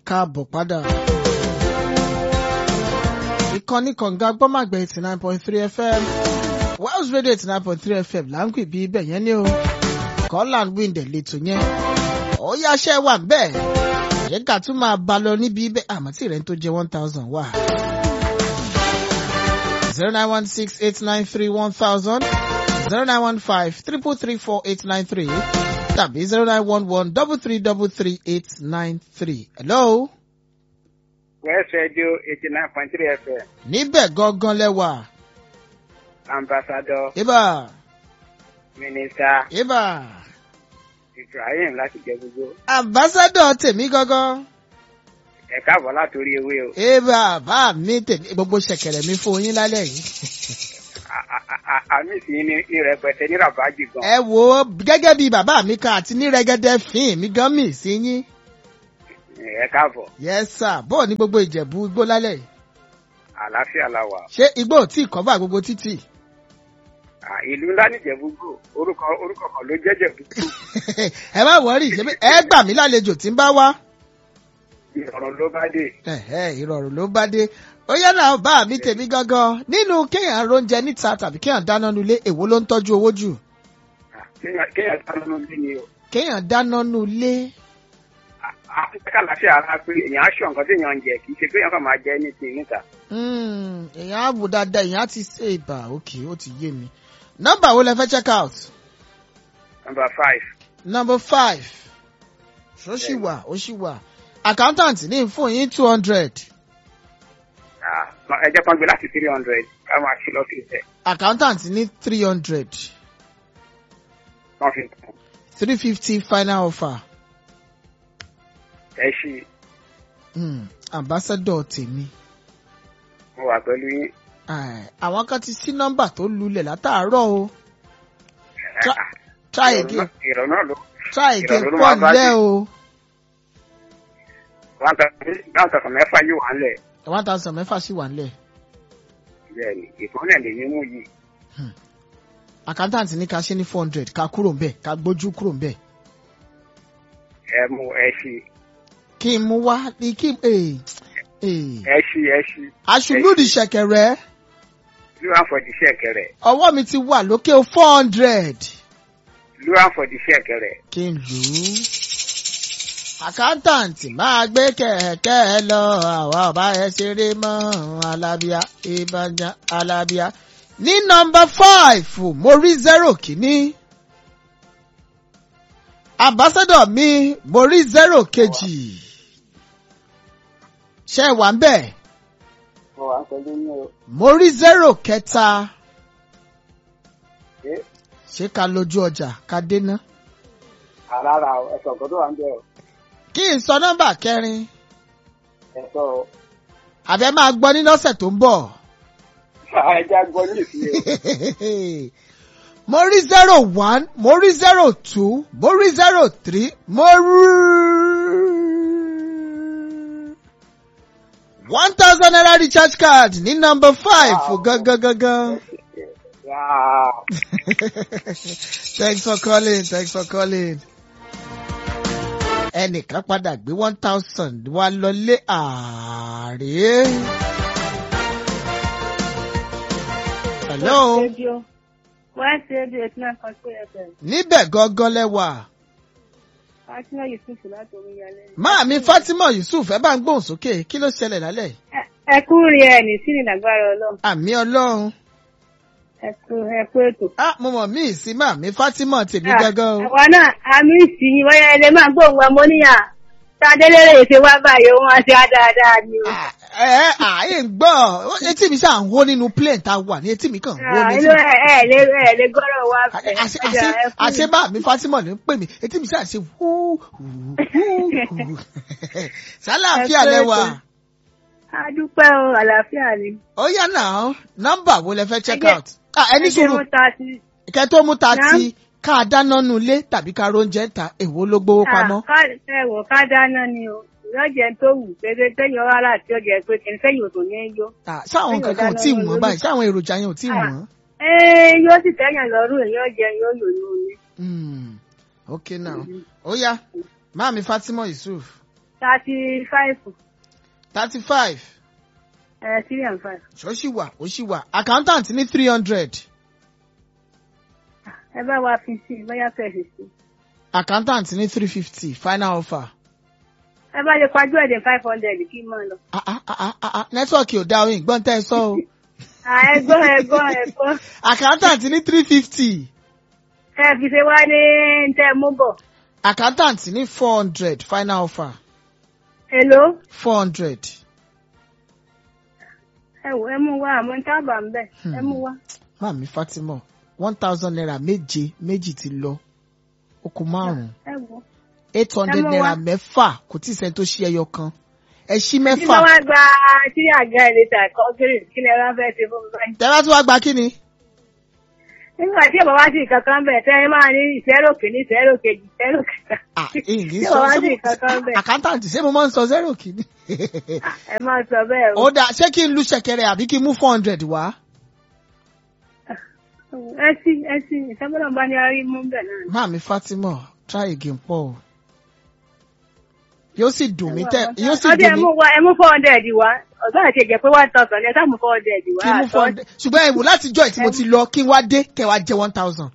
káàbọ̀ padà. ìkànnì kọ̀ǹga gbọ́màgbẹ́ eighty nine point three fm Wells Radio eighty nine point three fm là ń pè bí ibẹ̀ yẹn ní o Scotland wind lẹ́tọ̀ yẹn ó yáṣẹ́ wà bẹ́ẹ̀ ṣé ká tún máa bá lọ níbi ibẹ̀ àmọ́ tí rẹ̀ ń tó jẹ́ one thousand wà. zero nine one six eight nine three one thousand zero nine one five triple three four eight nine three tàbí zero nine one one double three double three eight nine three. hello. West Radio eighty nine point three FM níbẹ̀ gangan lẹ́wà. ambassador ibà minister ibà Ibrahim láti jẹ gbogbo ambassadọ̀ tèmi gangan. ẹ káàbọ̀ látòrí ewé o ibà bá mi tèmi gbogbo ṣẹ̀kẹ̀rẹ̀ mi fún yín lálẹ́ yìí. A- a- a- a- àmì sì ní ní rẹpẹtẹ ní rabaji gan ẹ wo gẹ́gẹ́ bí bàbá mi kan àti ní rẹ́gẹ́dẹ́ fín mi gan mi sí yín. ẹ káàbọ̀ yes sir bó ní gbogbo ìjẹ̀bú igbó lálẹ́ yìí. àlàáfíà la wà ṣé igbó ò tí ì kọ́bà gbogbo títì. À, ìlú ńlá nìjẹ̀búgbò orúkọ orúkọ kan ló jẹ́ jẹ̀búgbò ẹ má wọrí ṣebí ẹ gbà mí lálejò tí ń bá wá. ìrọ̀rùn ló bá dé Ẹ̀hẹ́, ìrọ̀rùn ló bá dé ó yá náà bá mi tèmi gangan nínú kéèyàn róúnjẹ níta tàbí kéèyàn dáná nulé èwo ló ń tọ́jú owó jù À, kéèyàn kéèyàn dáná ló bí ni o kéèyàn dáná nulé àfikà láfíà ara pé èèyàn aṣọ nǹkan téèyàn ń jẹ kì í ṣe pé èèyàn kàn máa jẹ ní ti níta Hmm, èèyàn á wò dáadáa èèyàn á ti ṣe ìbà òkè ó ti yé mi nọ́mbà wo lẹ fẹ́ check out number five number five ó sì wà ó sì wà accountant ní fún yín two hundred À, ẹ jẹ́ kan gbé láti three hundred ká máa ṣe lọ́fíìsì ẹ̀ accountant ní three hundred wọ́n fi kún three fifty final offer ẹ ṣí hmm, ambassador tèmi. mo wà pẹ̀lú yín. Ai, àwọn kan ti sí nọ́mbà tó lulẹ̀ látàárọ̀ o Tra- Ah, try ìrọ̀rùn again náà- ìrọ̀rùn náà ló try again ìrọ̀rùn ló pọ̀ máa bá nílẹ̀ dé. o one thousand mẹ́fà yóò wà ńlẹ̀ one thousand mẹ́fà sì wà nílẹ̀ bẹ́ẹ̀ ni ìkànnì lè ní mú yìí accountant ní ká ṣe ní four hundred ká kúrò ń bẹ̀ ká gbójú kúrò ń bẹ̀ ẹ mú ẹ ṣí kí n mú wá ní kí ee ee ẹ ṣí ẹ ṣí aṣùlùdì ṣẹ̀kẹ̀rẹ̀ lúwà fọ̀dí ṣẹ̀kẹ̀rẹ̀ ọwọ́ mi ti wà lókè four hundred lúwà fọ̀dí ṣẹ̀kẹ̀rẹ̀ kí n lù ú accountant máa gbé kẹ̀kẹ́ lọ àwa ọba ẹ ṣeré mọ́ alábíà ìbàjá alábíà ní nọ́mbà five mo rí zero kìíní ambassador mi mo rí zero kejì ṣe wà ń bẹ̀ mo wà pẹ̀lú yín o mo rí zero kẹta ṣé ṣé ká lójú ọjà ká déná àràrà ẹ̀sọ̀ nǹkan tó wà ń bẹ̀ o kí n sọ nọ́mbà kẹrin ẹ̀sọ̀ o àbẹ máa gbọ́ nínú ọ̀sẹ̀ tó ń bọ̀. ẹja gbọ́ ní ìfìyè mo rí zero one mo rí zero two mo rí zero three mo rí one thousand naira recharge card ní number five Wow. gangan gangan. Wow. thanks for calling thanks for calling. ẹnìkan padà gbé one thousand wá lọlé ààrẹ. hello. Radio. West Radio eighty nine point three FM. níbẹ̀ gangan lẹ́wà. Fatima Yusuf láti Omiyalé. Máàmi Fátímọ̀ Yusuf ẹ bá ń gbóhùn sókè kí ló ṣẹlẹ̀ lálẹ́? Ẹ- Ẹ kú rí ẹ ní sí ní lágbára Ọlọ́run. Àmì Ọlọ́run. Ẹ kú ẹ kú ètò. Á mo mọ̀ mí sí Máàmi Fátímọ̀ tèmi gangan o. Àwa náà, àmì ìsìn yìí wọ́n yẹ ẹ lè máa gbóhùn wa mọ́ níyà. Tadélérè ṣe wá báyìí, òun á ṣe á dáadáa ni o. À, Ẹ ẹ àyè ń gbọ́ etí mi ṣáà ń hó nínú plane tá a wà ní etí mi kàn ń hó Ah, ní Inú etí mi. ẹ ẹ lè ẹ lè gbọ́dọ̀ wá fẹ́. Àṣé Ẹ jẹ́ ẹ kú. àṣé Máàmi Fátímọ̀ ní ń pè mí etí mi ṣáà ṣe wú wú wú. Sálàáfíà Ẹ kú lẹ́wà. ètò. A dúpẹ́ o, àlàáfíà ni. Ó yá náà nọ́mbà wo lẹ fẹ́ check Ẹ jẹ́- out? Ah, Ẹni Ẹ jẹ́ sùúrù mú ta sí. kẹ́ tó mú ta Náà. ti ká dáná nulé tàbí ká róúnjẹ ta èwo ló gbówó pamọ́. Ah, ká- ẹ wò ká dáná ni o. Ìyọ́jẹ tó wù péré téèyàn wá láti ọjà pé kí n sẹ́yìn òtò ní í yó. Ah, ṣáwọn Téèyàn kankan ò dáná tí ì lórí. wọ́n báyìí ṣáwọn èròjà yẹn ò tí ì Ah. wọ́n. Ee, yóò sì tẹ́yàn lọ́rùn èyàn jẹ yóò yò ní omi. Hmm, ok now ó yá máàmi Fatima Yusuf thirty five thirty five ẹ three and five. ó sì wà ó sì wà accountant ní three hundred ẹ bá wa fi sí i bóyá fẹ́ẹ́ fi sí i. accountant ní three fifty final offer. ẹ bá lè pajú ẹ̀dẹ̀ five hundred kí n máa lọ. Ah, ah, ah, ah, ah, ah, nẹ́tíwọ̀kì ò dá oyin gbọ́n tẹ́ ẹ sọ o À, ẹgbọ́n ẹgbọ́n ẹgbọ́n accountant ní three fifty ẹ fi ṣe wá ní tẹ́ mú bọ̀. accountant ní four hundred final offer èló four hundred. ẹ wò ẹ mú wá àmọ́ tá a bà ń bẹ̀ ẹ mú wá. Màmí Fatima one thousand naira méje méjì ti lọ ó kù márùn-ún ẹ wò. eight hundred Ẹ mú naira wá. mẹ́fà kò tí ì sẹ́ni tó ṣí ẹyọ kan ẹ ṣí tí bá mẹ́fà wá gba tí àga ẹ̀ lè tà kọ́ kiri kí lè rán fẹ́ ṣe fún mi báyìí. tẹ́lá tí wàá gba kí ni. nígbà tí ìbọn wá sí kankan bẹ̀ tẹ́ ẹ máa ní ìṣẹ́rò kìíní ìṣẹ́rò kejì ìṣẹ́rò kẹta. Ah, èyí tí sọ ìbọn wá ṣé sí mo- kankan bẹ̀ accountant ṣé mo máa ń sọ zero kìíní. ẹ máa sọ bẹ́ẹ̀ o. ó dáa ṣé kí n lu ṣẹ̀kẹ̀rẹ̀ àbí kí n mú four hundred wá. ẹ sí ẹ sí ìṣẹ́gbọ́dọ̀ bá ní arí mú bẹ̀ náà. Màmí Fatima try again pọ̀ o. yóò sì dùn mí tẹ́ yóò sì ọdẹ ẹ dùn mú mí wá ẹ mú four hundred wá ọ̀gá àti ẹ̀jẹ̀ pé one thousand ẹ sáà mú four hundred wá. kí n mú four hundred ṣùgbọ́n ẹ̀wò láti jọ́ ìtí mo ti lọ kí n wá dé kẹ́ wá jẹ́ one thousand.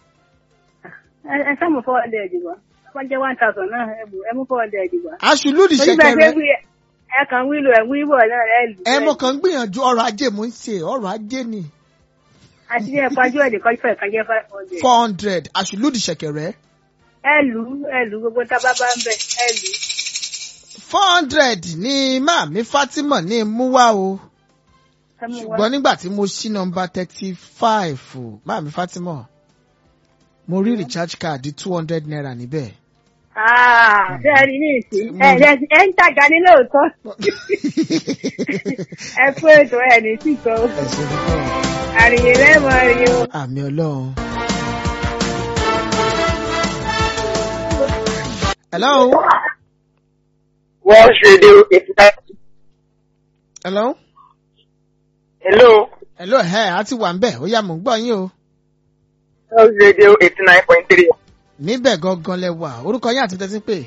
ẹ ẹ sáà mú four hundred wá wọ́n jẹ́ one thousand náà ẹ mú ẹ mú four hundred wá. aṣùlùdì torí bẹ́ẹ̀ ṣe ṣẹ̀kẹ̀rẹ̀ wí ẹ kàn wílò ẹ wíwọ̀ náà ẹ lù. ẹ mo kàn ń gbìyànjú ọrọ̀ ajé mo ń ṣe ọrọ̀ ajé ni àti ẹ pajú ẹ̀dẹ̀ kọ́ fẹ́ kàn jẹ́ five hundred. four hundred aṣùlùdì ṣẹ̀kẹ̀rẹ̀ ẹ lù ú ẹ lù ú gbogbo tábà bá ń bẹ̀ ẹ lù ú. four hundred ní Màmí Fatima ní mú wá o ẹ mú wá. ṣùgbọ́n nígbà tí mo ṣí nọmba thirty five o Màmí Fatima mo rí recharge card two hundred naira níbẹ̀. Ah, ṣé ẹ rí ní ìsín ẹ ẹ ẹ ń tàgà ní lóòótọ́ ẹ kú ètò ẹ ní tìkọ́ ẹ ṣe púpọ̀. àrìyè lẹ́mọ̀ rí o. àmì ọlọ́run. hello. World Radio eighty nine. hello. Hello. hello ẹ a ti wà ń bẹ̀ ó yá mò ń gbọ́ yín o. World Radio eighty nine point three. níbẹ̀ gangan lẹ wà orúkọ yín àti tẹ́tí pé.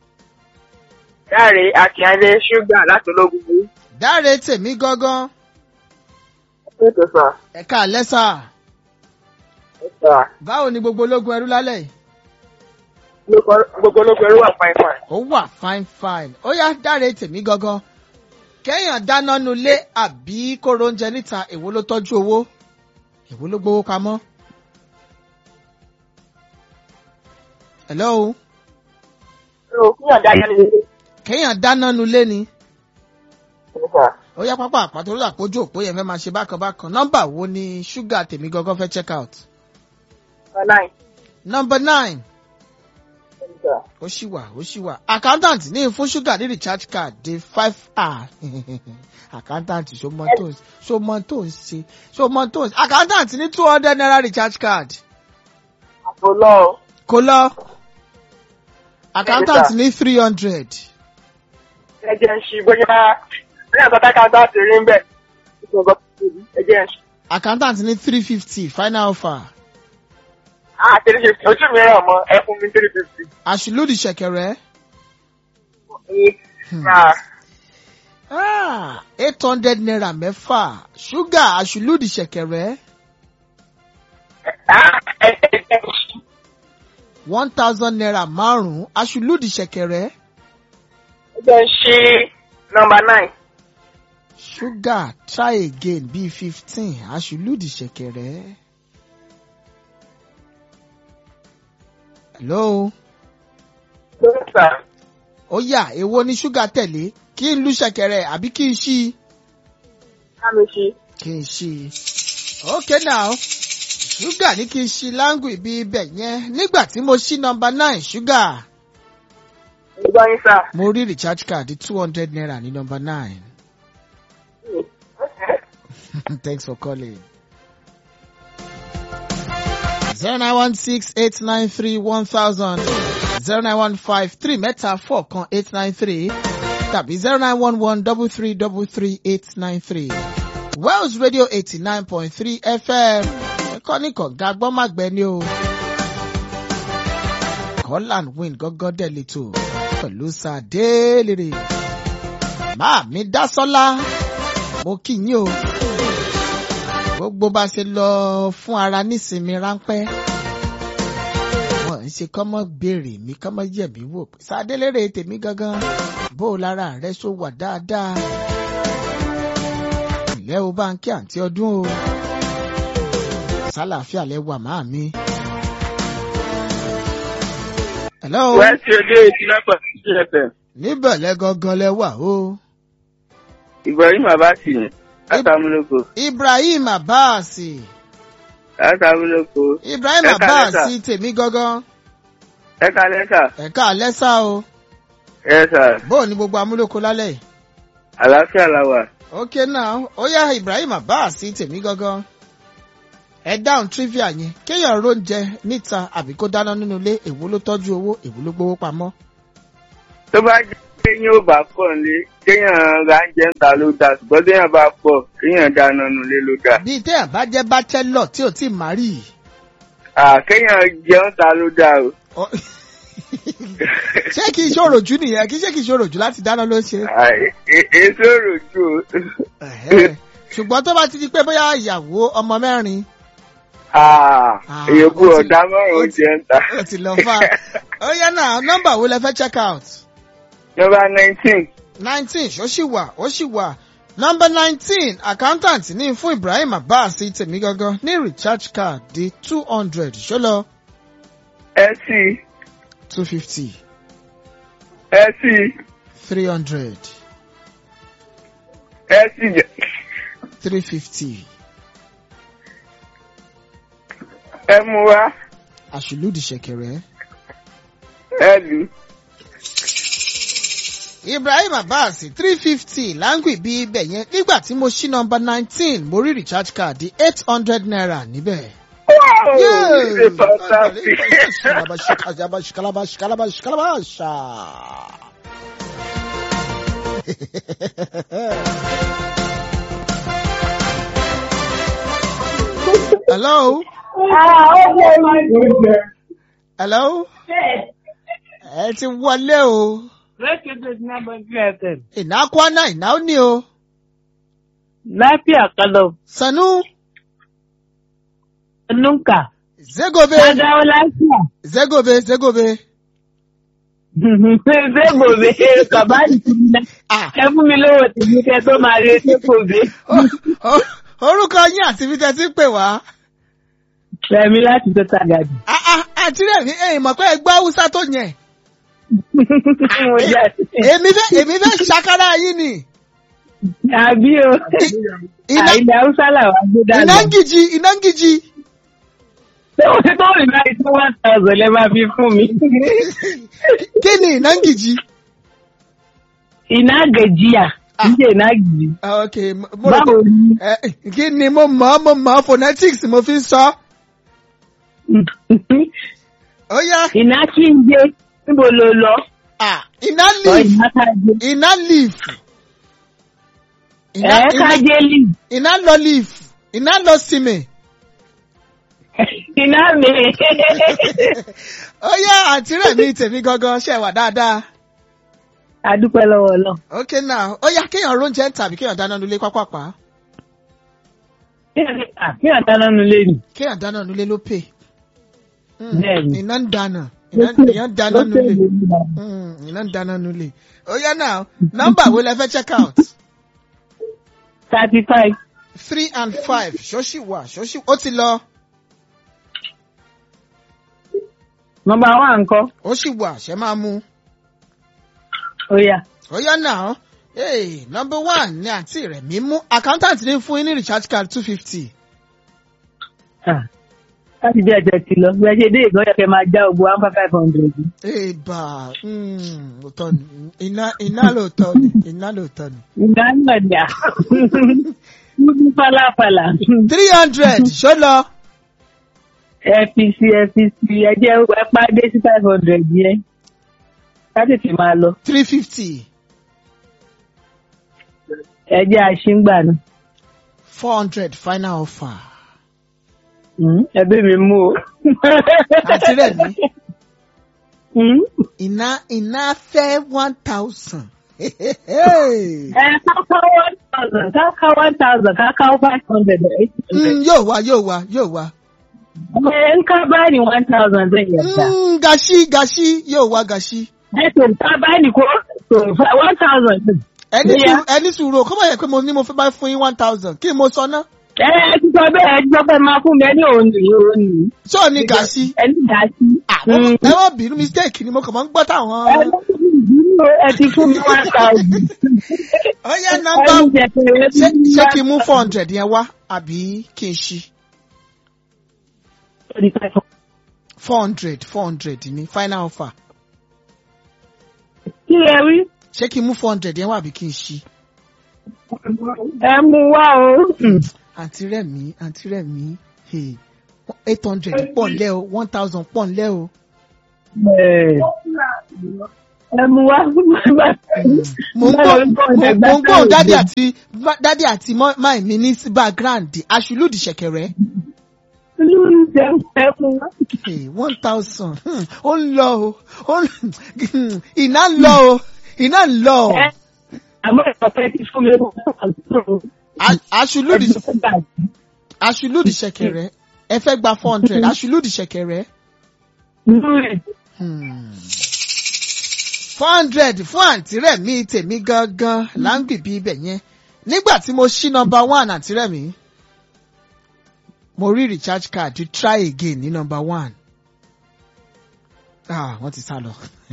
Dáre Akínyẹlé ṣúgà láti ológun yìí. dáre tèmi gangan Ètò sà. ẹ̀ka lẹ́sà Sà. báwo ni gbogbo ológun ẹrú lálẹ́ yìí. Gbogbo ológun ẹrú wà fine fine. ó wà fine fine ó yá dáre tèmi gangan kẹ́yàn dáná nulẹ̀ àbí kóró oúnjẹ níta èwo ló tọ́jú owó èwo ló gbowó pamọ́. hello O kíyàn dá yẹn nílé. kẹ́yàn dáná nulẹ̀ ni Sà. ó yá pápá àpàtó lórí àpójú òpó yẹn fẹ́ máa ṣe bákan bákan nọ́mbà wo ni ṣúgà tèmi gangan fẹ́ check out. Online. number nine Sà. ó ṣì wà ó ṣì wà accountant ní fún ṣúgà ní recharge card dé five r accountant ṣó mọ tó ń ṣó mọ tó ń ṣe ṣó mọ tó ń ṣe accountant ní two hundred naira recharge card Àpò lọ. kò lọ accountant sir. ní three hundred Ẹ jẹ́ ń ṣí bóyá bóyá bàbá kan bá ti rí ń bẹ̀. Ẹ jẹ́ ń ṣí. accountant ní three fifty final offer Ah, three fifty. Ojú mi rẹ̀ mọ́ ẹ fún mi three fifty. àṣìlódì ṣẹ̀kẹ̀rẹ̀ Sà. eight hundred naira mẹ́fà ṣúgà àṣìlódì ṣẹ̀kẹ̀rẹ̀ Ah, ẹ jẹ́ ń ṣí. one thousand naira márùn-ún àṣìlódì ṣẹ̀kẹ̀rẹ̀. Ẹ jẹ́ ń ṣí nọmba nine. Sugar try again bíi fifteen aṣùlùdì ṣẹ̀kẹ̀rẹ̀. Hello. Sà. Ó yá èwo ni ṣúgà tẹ̀lé kí n lu ṣẹ̀kẹ̀rẹ̀ àbí kí n ṣí i? Ká mi ṣí. Kí n ṣí i. Okay now. Ṣúgà ní kí n ṣí láńgù ibi ibẹ̀ yẹn nígbà tí mo ṣí nọmba nine ṣúgà. Ẹ gbọ́ yín sà. Mo rí recharge card two hundred naira ní nọmba nine. Thanks for calling. zero nine one six eight nine three one thousand zero nine one five three mẹ́ta four kan eight nine three tàbí zero nine one one double three double three eight nine three. Wells Radio eighty nine point three FM ẹ̀kọ́ ní kọ̀ǹga gbọ́màgbẹ́ ni o. Call and win gọ́gọ́ dẹ̀ lẹ́tọ̀. pẹ̀lú sàdélèrè máa mi dá sọ́lá mo kí yín o gbogbo bá ṣe lọ fún ara nísinmi ráńpẹ́ wọn ń ṣe kọ́mọ́ béèrè mi kọ́mọ́ yẹ̀ mí wò pé sàdélèrè tèmi gangan bó o lára rẹ ṣó wà dáadáa ìlẹ́ o bá ń kí àǹtí ọdún o sálàáfíà lẹ wà máa mi. hello wẹ́ẹ̀sì ojú ìtìlẹ́pọ̀ sílẹ̀pẹ̀. níbẹ̀ lẹ gangan lẹ wà o. Ibrahim Abasi ni látàmúlòkọ ibrahim abbas látàmúlòkọ. ibrahim Ẹ káalẹ́ abbas sà. tèmi gangan ẹ kalẹ́ sà. ẹ̀ka àlẹ́sà o ẹ sà bóò ní gbogbo amúlòkọ lálẹ́ yìí. àlàáfíà la wà. ok now ó yá ibrahim abbas tèmi gangan ẹ dáhùn trivia yẹn kéèyàn róúnjẹ níta àbí kó dáná nínú ilé èwo ló tọ́jú owó èwo ló gbowó pamọ́. tó bá jẹ́ pé yín ò bá pọ̀ nílé kéèyàn ra oúnjẹ ń ta ló dáa ṣùgbọ́n téèyàn bá pọ̀ kéèyàn dáná nulé ló dáa. bíi téèyàn bá jẹ́ bachelor tí ò tí ì márì. à kéèyàn jẹun ta ló dáa o. Ọ- ṣé kì í ṣòro jù nìyẹn kì í ṣe kì í ṣòro jù láti dáná ló ń ṣe. À, e- èso òròjú o. Ẹ̀hẹ́. ṣùgbọ́n tó bá ti di pé bóyá ìyàwó ọmọ mẹ́rin Ah, Ah, èyókù ó ti- ọ̀dà mọ́rùn ó oúnjẹ ń ta. ó ti lọ fà. ó yá náà nọ́mbà wo lẹ fẹ́ check out. nọ́mbà nineteen nineteen ó sì wà ó sì wà. nọ́mbà nineteen accountant ní fún ibrahim abbas tèmi gangan ní recharge card di two hundred ṣó lọ ec two fifty ec three hundred ec jẹ three fifty ẹ mú wá àṣìlódì ṣẹ̀kẹ̀rẹ̀. ẹ lù. ibrahim abbas three fifty láǹgì bí ibẹ̀ yẹn nígbà tí mo ṣí nọ́mbà nineteen mo rí recharge card di eight hundred naira níbẹ̀. Wow, it's fantastic. Shikalabash, kalabash, kalabash, kalabash. Hello? Hello? Ẹ ti wọlé o. Ìná kwana ìná ó ní o. Lafiya kalau, Sanu, nunka, Zegobe, ka dawo lafiya. Zegobe, Zegobe. Sai gobe, ka ba ni kuɗi na. Ah, Ẹ fún mi lówó tèmi kẹ́ tó máa rí ṣé gobe. o- o- orúkọ yín àti ibi tẹ́ ti ń pè wá. Rẹ̀mí láti tó tàgàdì. Ah, ah, Àǹtí rẹ̀ mi, ẹ̀yìn mọ̀ pé ẹ gbọ́ Hausa tó yẹn. Mo jà sí. Èmi fẹ́ èmi fẹ́ ṣàkárá yín ni. Àbí o. Iná Àìlẹ̀ Haúsá làwọn gbé iná dàgbà. ń gìjì iná ń gìjì. Ṣé o ti tó rìn láì tó one thousand lẹ máa fi fún mi? Kí ni iná ń gìjì? Iná gẹ̀jìyà, Ah. níjẹ́ iná gìjì. Ah, Ok, mo mo rò Báwo pé ni? ẹ, kí ni mo mọ̀ ọ́ mo mọ̀ ọ́ phonetics mo fi ń sọ. Ó yá Iná kí n jẹ, níbo lo lọ? ah, iná Ọ̀ leaf iná ká jẹ. iná leaf. Iná Ẹ ká iná jẹ lì. iná lọ leaf iná lọ sinmi. Iná mi. Ó yá àǹtí rẹ̀ mi tèmi gangan ṣe wà dáadáa. Adúpẹ́ lọ́wọ́ lọ. Ok now ó yá kéèyàn róúnjẹ tàbí kéèyàn dáná nulẹ̀ pápápá. Kí àdáná nu lé nì. Kéèyàn dáná nulẹ̀ ló pè. Mm, Bẹ́ẹ̀ni. Iná ń dáná iná iná ń dáná nulẹ̀. nulẹ̀. Mm, iná ń dáná nulẹ̀. Ó yá now nọ́mbà wo lẹ fẹ́ check out? Thirty five. three and five ṣọ́ṣì wà ṣọ́ṣì ó ti lọ Nọmba wá ńkọ́. ó sì wà ṣẹ́ máa mú. Ó yá. ó yá náà hey, number one ni àǹtí rẹ̀ mí mú accountant ní fún yín ní recharge card two fifty. Ah. Láti bí ẹ̀jẹ̀ ti lọ. Bí ẹ ṣe dé ìgbọ́ yẹ kẹ́ máa já ogun one five five hundred. Èèbà òótọ́ ni iná iná lóòótọ́ ni iná lóòótọ́ ni. Ìgbà náà dà. Múdú fàlàfàlà. three hundred ṣó lọ. FPC FPC ẹ̀jẹ̀ ẹ pàdé sí five hundred yẹn. Ká tètè máa lọ. three fifty Ẹ̀jẹ̀ àṣìngbà náà. four hundred final offer. Ẹbí mi mú o. Àǹtí rẹ̀ mí. Hmm? iná iná fẹ́ one thousand. Ẹ káká one thousand káká one thousand káká five hundred eight hundred. Mm, yóò wá yóò wá yóò wá. Ẹ ń ká báyìí one thousand zai yarda. Mm, gashi gashi yóò wá gashi. Ẹ to ká báyìí ko to one thousand din. ẹni Yeah. sùúrù ẹni sùúrù kọ́ mọ̀ yẹ pé mo ní mo fẹ́ bá fún yín one thousand kí ni mo sọ ná. Ẹ ẹ ti sọ bẹ́ẹ̀ ẹ ti sọ pé máa fún mi ẹ ní òun nìyí òun nìyí. ṣé ò ní gashi. Ẹ ní gàásì. àwọn ẹ wọ́n bínú mistake ni mo kàn máa ń gbọ́ táwọn. Ẹ lọ́kùnrin ìdúró ẹ ti fún mi one thousand. ó yẹ Ẹ nọ́mbà ní jẹ̀pẹ̀ ẹ ti ṣé fún mi ṣé one kí n mú four hundred yẹn wá àbí kí n ṣí. thousand. four hundred four hundred ni final offer. Kí ẹ rí? ṣé kí n mú four hundred yẹn wá àbí kí n ṣí. Ẹ mú wá o. àǹtí rẹ̀mí àǹtí rẹ̀mí hey, eight hundred pọ̀ ńlẹ́ o one thousand pọ̀ ńlẹ́ o. Ẹ ẹ mú wá. mo ń gbọ́ mo ń gbọ́ dádì àti dádì àti máì mi ní sí background aṣùlùdì ṣẹ̀kẹ̀rẹ̀. Lórí jẹ́ ẹ mú wá. Hey, one thousand hmm, ó ń lọ o ó ń hmm, iná ń lọ o iná ń lọ o. Ẹ àmọ́ ìpàtẹ́ ti fún mi one thousand. A- aṣùlùdì aṣùlùdì ṣẹ̀kẹ̀rẹ̀ ẹ fẹ́ gba four hundred aṣùlùdì ṣẹ̀kẹ̀rẹ̀. Lórí. four hundred fún àǹtí rẹ̀ mi tèmi gangan là ń gbìbí ibẹ̀ yẹn nígbà tí mo ṣí nọmba one àǹtí rẹ̀ mi mo rí recharge card to try again ní nọmba one ah wọ́n ti sá lọ.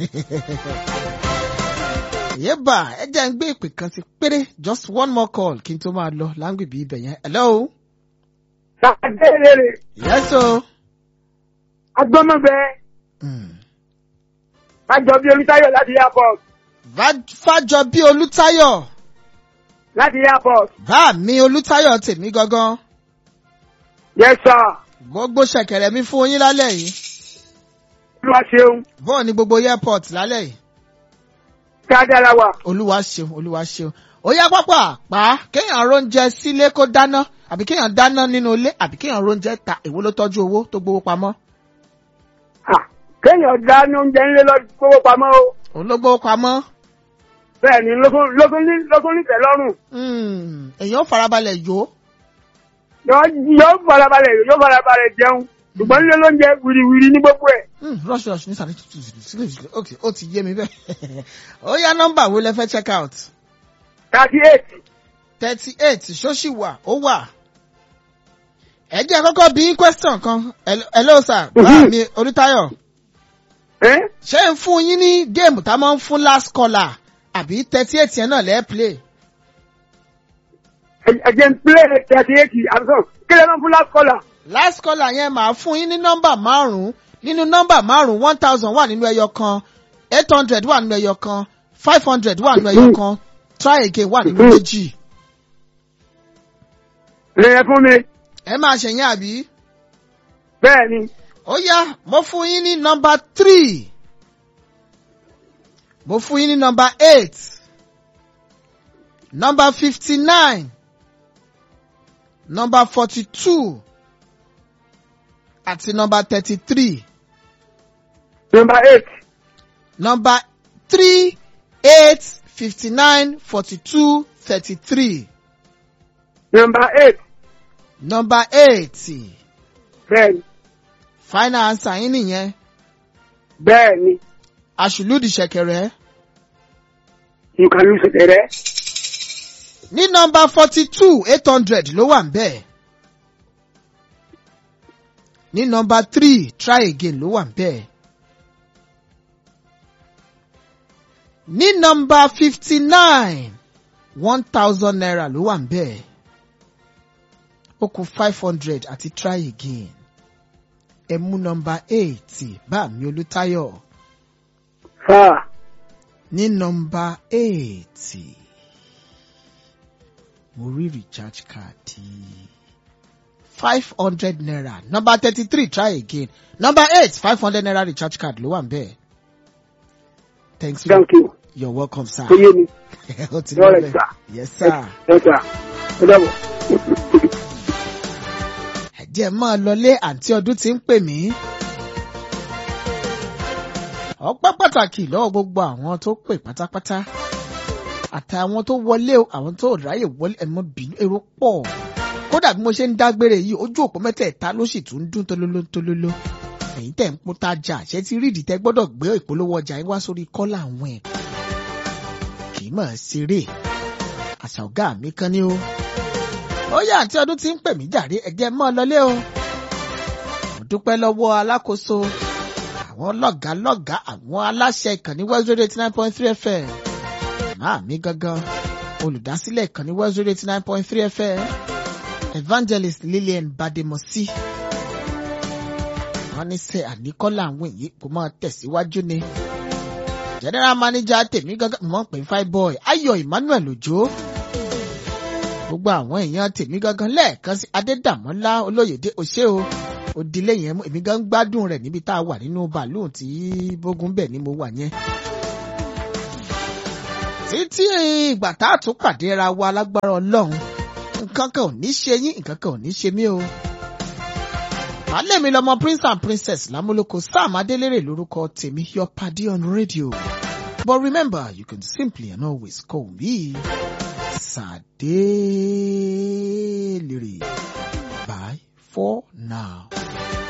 yébà ẹ jẹ́ ń gbé ìpè kan sí péré just one more call kí n tó máa lọ là ń gbìbí ibẹ̀ yẹn hello. Sàdéèrè yes o. agbọ́mọ̀gbẹ́ Mm. Fájọbí Olútáyọ̀ láti airport Va- Fájọbí Olútáyọ̀ láti airport. bá mi Olútáyọ̀ tèmi gangan. Yes sir. gbogbo ṣẹ̀kẹ̀rẹ̀ mi fún yín lálẹ́ yìí Olúwa ṣeun. bọ́ọ̀ ni gbogbo airport lálẹ́ yìí Dáadáa wà. olúwa ṣeun olúwa ṣeun ó yá pápá pa kéèyàn róúnjẹ sílé kó dáná àbí kéèyàn dáná nínú ilé àbí kéèyàn róúnjẹ ta èwo ló tọ́jú owó tó gbowó pamọ́ Ah, Kéèyàn dáná oúnjẹ ńlẹ́ lọ kówó pamọ́ o. òun ló gbowó pamọ́ Bẹ́ẹ̀ ni lógún lógún ní lógún nítẹ̀ lọ́rùn. Hmm, èèyàn ó farabalẹ̀ yó Yóò yóò farabalẹ̀ yóò farabalẹ̀ jẹun. Ṣùgbọ́n nílé lóúnjẹ wìrìwìrì ní gbogbo ẹ̀. Hmm, rush rush ní sàlẹ̀ tuntun sílẹ̀ sílẹ̀ ok ó ti yé mi bẹ́ẹ̀ ó yá nọ́mbà wo lẹ fẹ́ check out Thirty eight. thirty eight ṣóṣì wà ó wà ẹ jẹ́ kọ́kọ́ bí question kan Hello- hello sir bá mi Olútáyọ̀. Ẹ́ ṣé ń fún yín ní géèmù tá a máa ń fún last caller àbí thirty eight yẹn náà lẹ́ẹ̀ play. ẹ̀jẹ̀ ń pílẹ̀ thirty eight àbúrò kí lè máa fún last caller. last caller yẹn máa fún yín ní nọ́mbà márùn-ún nínú nọ́mbà márùn-ún one thousand wà nínú ẹyọ kan eight hundred wà nínú ẹyọ kan five hundred wà nínú ẹyọ kan try again wà nínú méjì. Lè yẹn fún mi. ẹ máa ṣẹ̀yìn àbí. Bẹ́ẹ̀ ni. ó yá mo fún yín ní nọ́mbà three mo fún yín ní nọ́mbà eight nọ́mbà fifty nine nọ́mbà forty two àti nọ́mbà thirty three Number eight. nọ́mbà three eight fifty nine forty two thirty three Number eight. nọ́mbà eight Bẹ́ẹ̀ ni. final answer yín nìyẹn Bẹ́ẹ̀ ni. àṣùlùdì ṣẹ̀kẹ̀rẹ̀. You can lose it rẹ̀. ní nọ́mbà forty two eight hundred ló wà nbẹ̀ ní nọ́mbà three try again ló wà nbẹ̀ ní nọ́mbà fifty nine one thousand naira ló wà nbẹ̀ ó kù five hundred àti try again ẹ mú nọ́mbà eight bá mi Olútáyọ̀ Fà. ní nọ́mbà eight mo rí recharge card five hundred naira number thirty three try again number eight five hundred naira recharge card ló wà ń bẹ́ẹ̀. thanks for Thank you. you're welcome sir. Ó yé mi. ó ti All lọ right, bẹ́ẹ̀ sir. yes sir. Yes sir. Ó dàbọ̀. ẹ̀jẹ̀ máa lọlé àǹtí ọdún tí ń pè mí. ọpẹ́ pàtàkì lọ́wọ́ gbogbo àwọn tó pè pátápátá àtàwọn tó wọlé o àwọn tó ráyè wọlé ẹ̀mọ́ bínú èrò pọ̀ kódà bí mo ṣe ń dágbére yìí ojú òpó mẹ́tẹ̀ẹ̀ta ló sì tún dún tolóló tolóló èyí tẹ̀ ń pọ́n tajà ṣé ti rí ìdìtẹ́ gbọ́dọ̀ gbé ìpolówó ọjà yín wá sórí kọ́là àwọn ẹ̀ kì í mọ̀ ṣeré àṣà ọ̀gá mi kan ni o ó yà àti ọdún tí ń pè mí jàre ẹ̀jẹ̀ mọ́ ọ lọlé o mo dúpẹ́ lọ́wọ́ alákòóso àwọn lọ́gàá lọ́gàá àwọn aláṣẹ ìkànnì West Radio eighty nine point three FM màá mi gangan olùdásílẹ̀ ìkànnì West Radio eighty nine point three FM evangelist Lillian Bademosi wọ́n ní sẹ́ àníkọ́lá àwọn èyí kò máa tẹ̀síwájú ni general manager tèmi gangan mọ̀ pé fine boy Ayọ̀ Emmanuel Òjó gbogbo àwọn èèyàn tèmi gangan lẹ́ẹ̀kan sí Adédàmọ́lá Olóyèdé òṣè o òdìlé yẹn mú èmi gan gbádùn rẹ̀ níbi tá a wà nínú bàálù tí bógun bẹ̀ ni mo wà yẹn. títí ìgbà tá a tún pàdé ra wa lágbára Ọlọ́run nǹkan kan ò ní ṣe yín nǹkan kan ò ní ṣe mí o. Màálẹ̀ mi lọmọ prince and princess lámúlòkọ Sam Adélèrè lórúkọ tèmi your paddy on radio. But remember you can simply and always call me Sade.